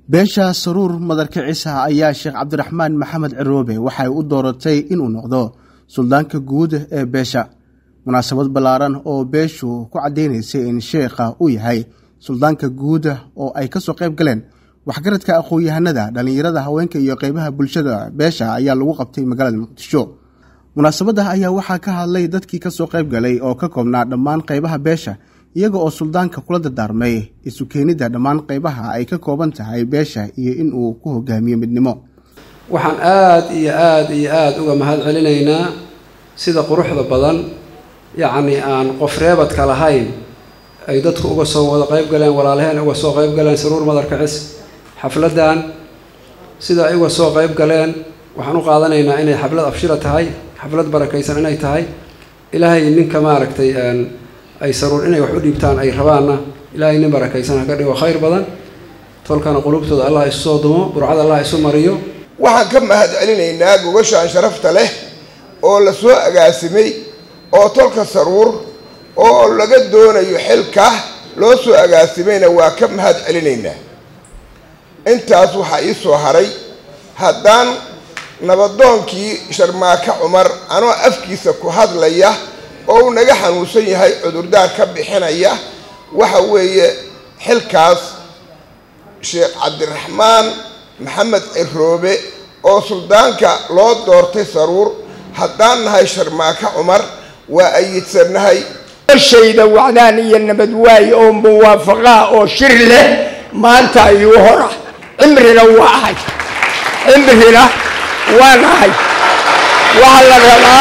beesha saruur madarkicisa ayaa sheekh cabdiraxmaan maxamed ciroobe waxay u dooratay inuu noqdo suldaanka guud ee beesha munaasabad ballaaran oo beeshu ku caddeynaysay in sheekha uu yahay suldaanka guuda oo ay kasoo qayb galeen waxgaradka aqoon-yahanada dhallinyarada haweenka iyo qeybaha bulshada beesha ayaa lagu qabtay magaalada muqdisho munaasabadda ayaa waxaa ka hadlay dadkii kasoo qayb galay oo ka koobnaa dhammaan qeybaha beesha iyaga oo suldaanka kula dardaarmay isu keenidda dhammaan qeybaha ay ka kooban tahay beesha iyo in uu ku hogaamiyo midnimo waxaan aada iyo aada iyo aada uga mahad celinaynaa sida quruxda badan yacni aan qof reebadka lahayn ay dadku uga soo wada qayb galeen walaalaheen uga soo qayb galeen saruur madarkacis xafladdan sida ay uga soo qayb galeen waxaan u qaadanaynaa inay xaflad abshira tahay xaflad barakaysan inay tahay ilaahay ninka maaragtay ay saruur inay wax u dhiibtaan ay rabaanna ilaahay nin barakaysan ha ka dhigo khayr badan tolkana qulubtooda allah isu soo dumo burcad allah isu mariyo waxaan ka mahad celinaynaa gogashaan sharafta leh oo la soo agaasimay oo tolka saruur oo laga doonayo xilka loo soo agaasimayna waa ka mahad celinaynaa intaas waxaa ii soo haray haddaan nabadoonkii sharmaaka cumar anoo afkiisa ku hadlaya oo uu naga xanuunsan yahay cudurdaar ka bixinaya waxa weeye xilkaas sheekh cabdiraxmaan maxamed ciroobe oo suldaanka loo doortay saruur haddaan nahay sharmaaka cumar waa ayidsannahay shayda wacdaan iyo nabad waay oo muwaafaqaa oo shir leh maanta ayuu hora cimrina waa ahay cimrina waan ahay waxaa la rabaa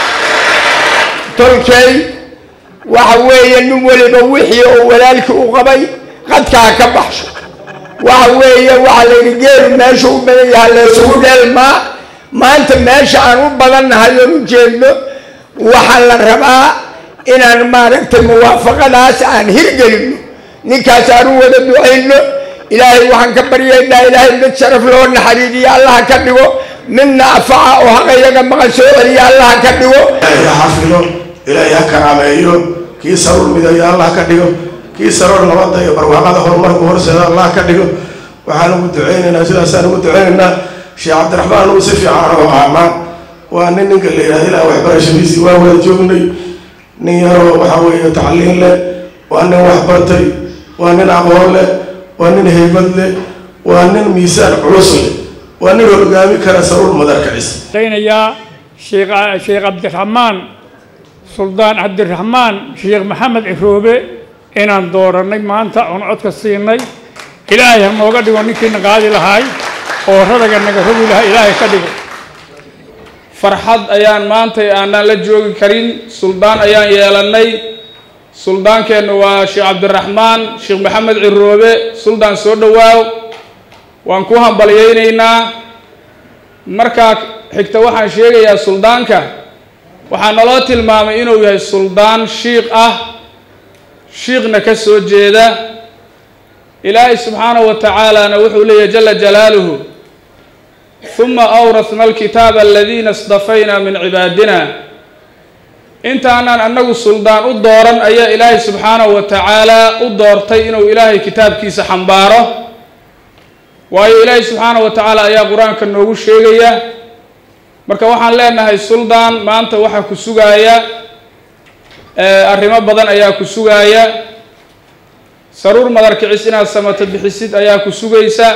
tolkay waxa weeye nin weliba wixii oo walaalkii u qabay qadkaa ka baxsho waxa weeye waxaa la yidhi geelu meesha u badan yaha laysugu dheelmaa maanta meesha aan u badannahay oon u jeedno waxaa la rabaa inaan maaragtay muwaafaqadaas aan hirgelino ninkaas aan u wada ducayno ilaahay waxaan ka baryaynaa ilaahay mid sharaf loo naxariiriyo allaha ka dhigo midna afaca oo haqayaga maqan soo celiya allaha ka dhigo ilaahay ha xafido ilaahay ha karaameeyo kii saruur midayo allah ka dhigo kii saruur nabadda iyo barwaaqada horumarku horseeda allah ka dhigo waxaan ugu duceynaynaa sidaasaan ugu duceynaynaa sheekh cabdiraxmaan uu si fiican oo aamaan waa nin ninka la yidhahda ilaa waxbarashadiisii waa wada joognay nin yaroo waxaa weeye tacliin leh waa nin waxbartay waa nin aqoon leh waa nin haybad leh waa nin miisaan culus leh waa nin hogaami kara saruur madarkacis daynayaa sheekh sheekh cabdiraxmaan suldaan cabdiraxmaan sheekh maxamed ciroobe inaan dooranay maanta oon codka siinay ilaahay ha nooga dhigo ninkiina qaadi lahaay oo radaga naga rogi lahaa ilaahay ka dhigo farxad ayaan maantay aanaan la joogi karin suldaan ayaan yeelannay suldaankeennu waa sheekh cabdiraxmaan sheekh maxamed ciroobe suldaan soo dhowaaw waan ku hambalyaynaynaa markaa xigta waxaan sheegayaa suldaanka waxaa naloo tilmaamay inuu yahay suldaan shiiq ah shiiqna ka soo jeeda ilaahay subxaanahu wa tacaalana wuxuu leeyahy jala jalaaluhu huma awrahna alkitaaba aladiina istafayna min cibaadina intaanaan annagu suldaan u dooran ayaa ilaahay subxaanahu wa tacaala u doortay inuu ilaahay kitaabkiisa xambaaro waayo ilaahay subxaanahu wa tacaala ayaa qur-aanka noogu sheegaya marka waxaan leenahay suldaan maanta waxaa ku sugaaya arrimo badan ayaa ku sugaaya saruur madarkicis inaad samato bixisid ayaa ku sugaysa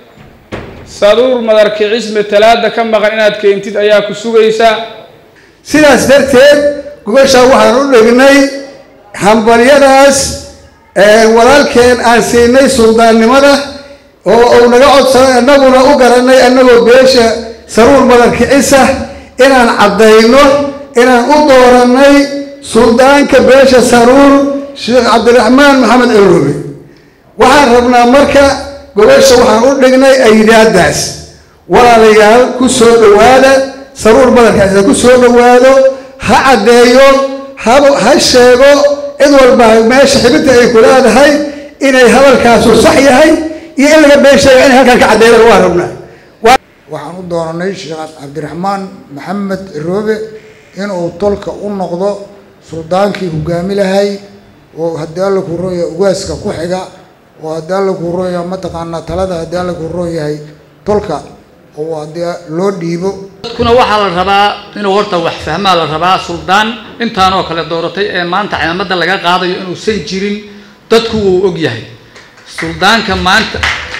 saruur madarkicis matalaada ka maqan inaad keentid ayaa ku sugaysa sidaas darteed gogashaa waxaan u dhignay hambalyadaas walaalkeen aan siinay suldaannimada oo uu naga codsaday annaguna u garanay annagoo beesha saruur madarkicisa inaan caddayno inaan u doorannay suldaanka beesha saruur sheekh cabdiraxmaan maxamed ciroobe waxaan rabnaa marka gogasha waxaan u dhignay aydaadaas walaalayaal ku soo dhowaada saruur madarkicisa ku soo dhowaado ha caddeeyo ha sheego cid walba meesha xibinta ay ku leedahay inay hadalkaasu sax yahay iyo in laga been sheega inay halkaan ka caddeeyaan waa rabnaa waxaan u doonanay sheekh cabdiraxmaan maxamed ciroobe inuu tolka u noqdo suldaankii hogaami lahay oo haddii alla ku rooya ugaaska ku xiga oo haddii alla kuu roon yahay mataqaanaa talada haddii alla kuu roon yahay tolka oo haddii loo dhiibo dadkuna waxaa la rabaa inuu horta wax fahmaa la rabaa suldaan intaanoo kale dooratay ee maanta ciidamada laga qaadayo inuusan jirin dadku wuu og yahay suldaanka maanta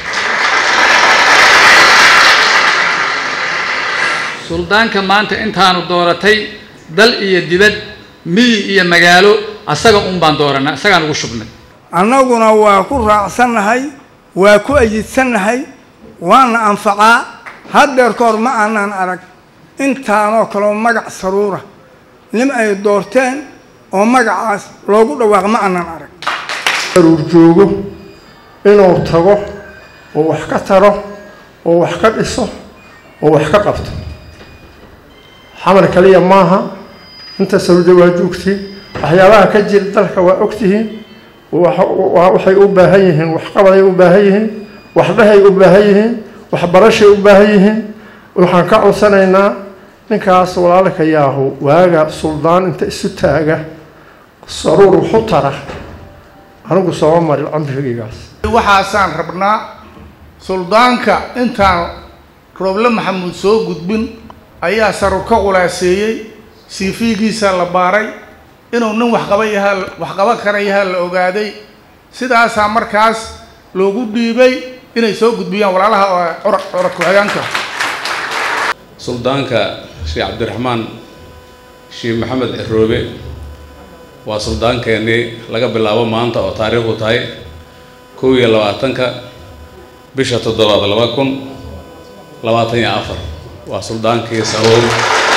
suldaanka maanta intaanu dooratay dal iyo dibad miyi iyo magaalo asaga un baan dooranay isagaan ugu shubnay annaguna waa ku raacsannahay waa ku ayidsannahay waana anfacaa haddeer kahor ma aanaan arag intaanoo kaleo magac saruura nin ay doorteen oo magacaas loogu dhawaaq ma aanaan arag saruur joogo inuu tago oo wax ka taro oo wax ka dhiso oo wax ka qabto xamar kaliya maaha inta saruurda waa joogtiin waxyaabaha ka jira dalka waa ogtihiin waxay u baahan yihiin waxqabaday u baahan yihiin waxdhahay u baahan yihiin waxbarashay u baahan yihiin waxaan ka codsanaynaa ninkaas walaalka yaahu waaga suldaan inta isu taaga saruur waxu tara anigu sooma marin camrigaygaas waxaasaan rabnaa suldaanka intaan rooble maxamuud soo gudbin ayaa saruur ka qulaaseeyey siifiigiisa la baaray inuu nin waxqaba yahaa waxqaba kara yahaa la ogaaday sidaasaa markaas loogu dhiibay inay soo gudbiyaan walaalaha curad ku-xigeenka suldaanka sheekh cabdiraxmaan sheekh maxamed ciroobe waa suldaankeenii laga bilaabo maanta oo taariikhdu tahay kow iyo labaatanka bisha toddobaad laba kun labaatan iyo afar waa suldaankii saruur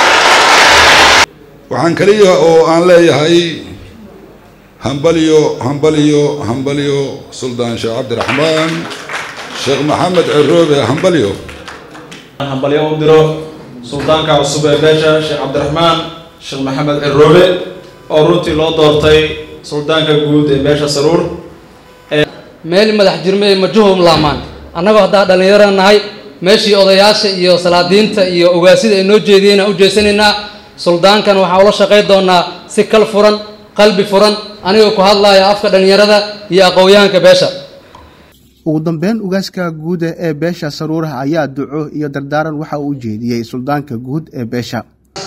waxaan kaliya oo aan leeyahay hambalyo hambalyo hambalyo suldaan sheekh cabdiraxmaan sheekh maxamed ciroobe hambalyo hambalyo u diro suldaanka cusub ee beesha sheekh cabdiraxmaan sheekh maxamed ciroobe oo runtii loo doortay suldaanka guud ee beesha saruur meel madax jirme majuhum laamaan annagoo haddaa dhallinyaro nahay meeshii odayaasha iyo salaadiinta iyo ogaasida ay noo jeediyeen aan u jeesanaynaa suldaankan waxaan ula shaqayn doonaa si kal furan qalbi furan anigoo ku hadlaya afka dhallinyarada iyo aqoonyahanka beesha ugu dambeyn ugaaska guuda ee beesha saruuraha ayaa duco iyo dardaaran waxa uu jeediyey suldaanka guud ee beesha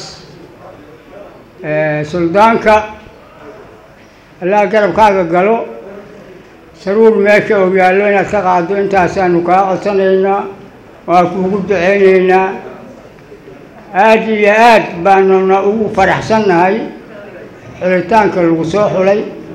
suldaanka allaa garabkaaga galo saruur meesha uu yaallo inaad ka qaado intaasaanu kaa codsanaynaa waa kuugu duceynaynaa aad iyo aad baanuna ugu faraxsannahay xulitaanka lagu soo xulay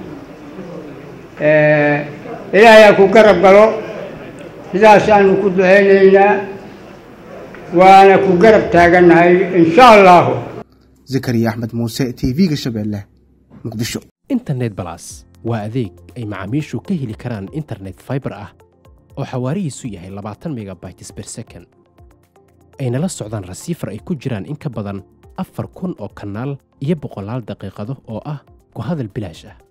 ilaahay ha ku garab galo sidaasaanu ku duceynaynaa waana ku garab taagannahay insha allahu zakariya axmed muuse t v-ga shabeelle muqdisho internet balas waa adeeg ay macaamiishu ka heli karaan internet fiber ah oo xawaarihiisu yahay labaatan megabytes per second ayna la socdaan rasiifar ay ku jiraan in ka badan afar kun oo kanaal iyo boqolaal daqiiqado oo ah ku hadal bilaash ah